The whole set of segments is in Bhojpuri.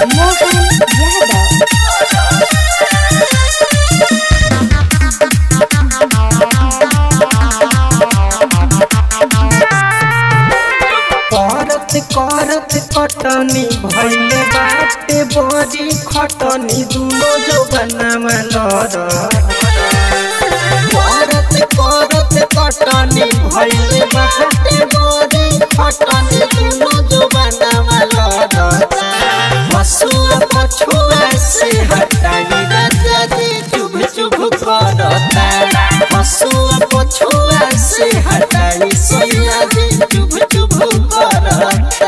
मोहन यादव करत करत कटनी भइले बाटे बड़ी खटनी दुनो जौबनामा लड़ करत करत कटनी भइले बाटे बड़ी खटनी दुनो जौबनामा लड़ हसुआ पछुआ से हटाई राजा जी चुभ चुभ करता हसुआ पछुआ से हटाई सैया जी चुभ चुभ करता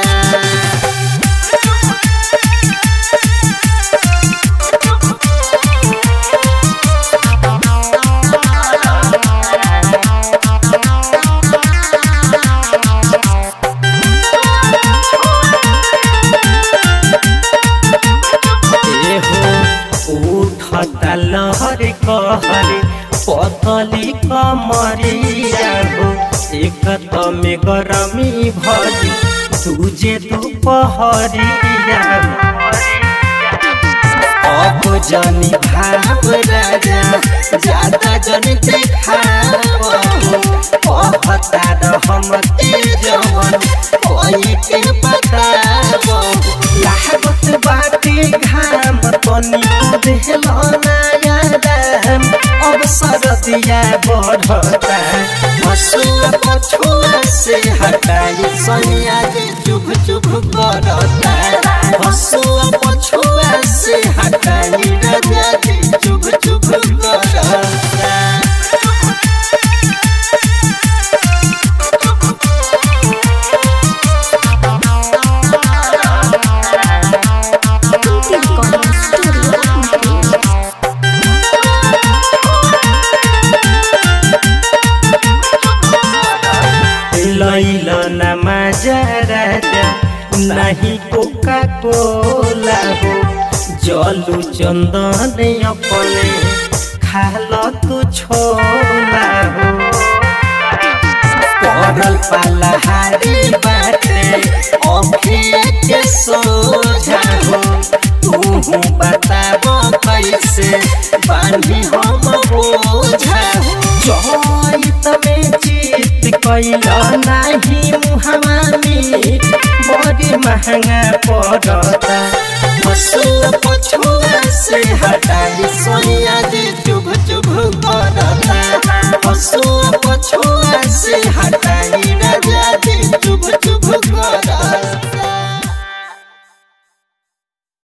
उठता लहर कहर पतली कमरिया हो एक में गरमी भरी तुझे दोपहरिया अब जनी भाव राजा ज्यादा जन देखाव कहता रहम के जवन कोई के बताव लागत बाटे घाम तनी देहल नया दाम अब सरदिया बढ़ता हसुआ पछुआ से हटाई सैया जे चुभ चुभ करता हसुआ पछुआ से हटाई राजा जी चुभ चुभ करता Kunti Recording Studio Mati. लैल न मजा राजा नहीं कोका कोला हो जलू चंदन अपने खाल तू छोला हो पड़ल पलहारी बाटे अखिया के सोझा हो तू बताबो कैसे बांधी हम बोझा हो चैत में जीत कैल नाही मुहमा मीट बड़ी महंगा पड़ता हसुआ पछुआ से हटाई सोनिया जी